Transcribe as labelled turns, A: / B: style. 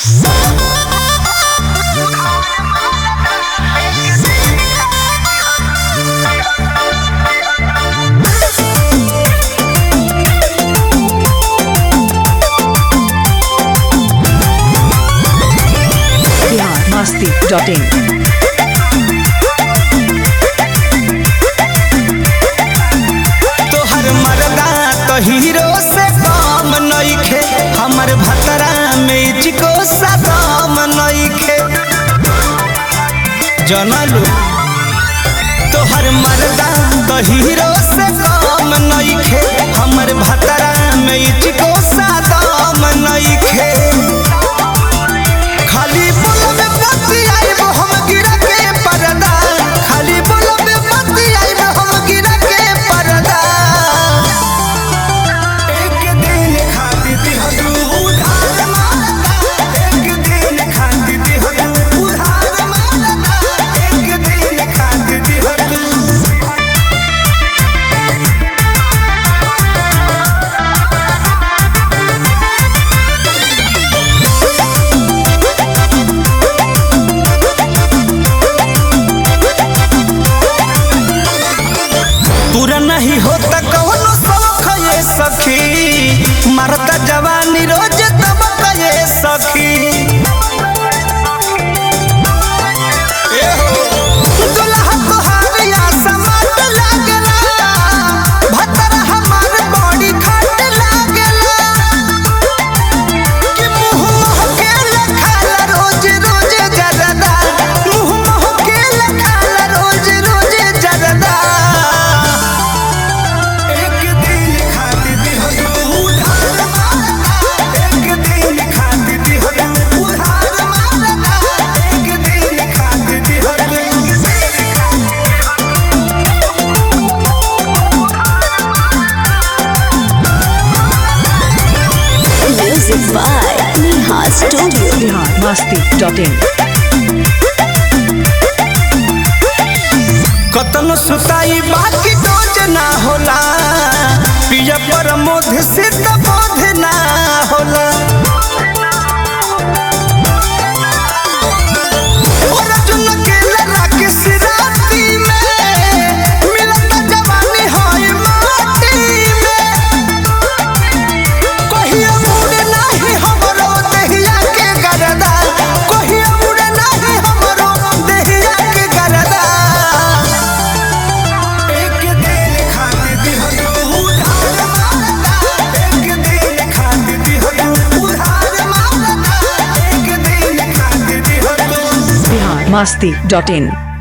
A: masti.in.
B: तोहर मर्दा तो हीरो से कम नइखे हमर भतरा में चिको सदम नइखे जनलू तोहर मर्दा तो हीरो से कम नइखे हमर भतरा में चिको सदम नइखे खाली बोलबे बत्ती आइब हम गिरा के परदा खाली बोलबे बत्ती आइब हम गिरा के परदा एक दिन खाती थी हदू उधार मारता एक दिन खाती थी हदू उधार मारता एक दिन खाती थी हदू पूरा नहीं होता कौनो शौक ये सखी मरता जवानी रोज दबक ये सखी ए हो, दुल्हा तोहार या समाट लागला, भतरा हमार बड़ी खाट लागला। कि मुँह महकेला खाला रोज रोज जरदा, मुँह महकेला खाला रोज रोज जरदा। एक दिन खाती थी हदू उधार मारता एक दिन खाती थी हदू उधार मारता एक दिन खाती थी हदू
C: Music by Neha Studio.
A: Bihar masti.in.
B: कतन सुताई बाकी डोज ना होला पिया पर मोध सिद्ध बोध ना होला और अर्जुन के लड़ा के सिराती में मिलता जवानी होई माटी में कहिया मुड़े नाही हमरो देहिया के गरदा कहिया मुड़े नाही हमरो देहिया के गरदा एक दिन खाती थी हदू उधार मारता एक दिन खाती थी हदू उधार मारता एक दिन खाती थी हदू
A: Bihar masti.in.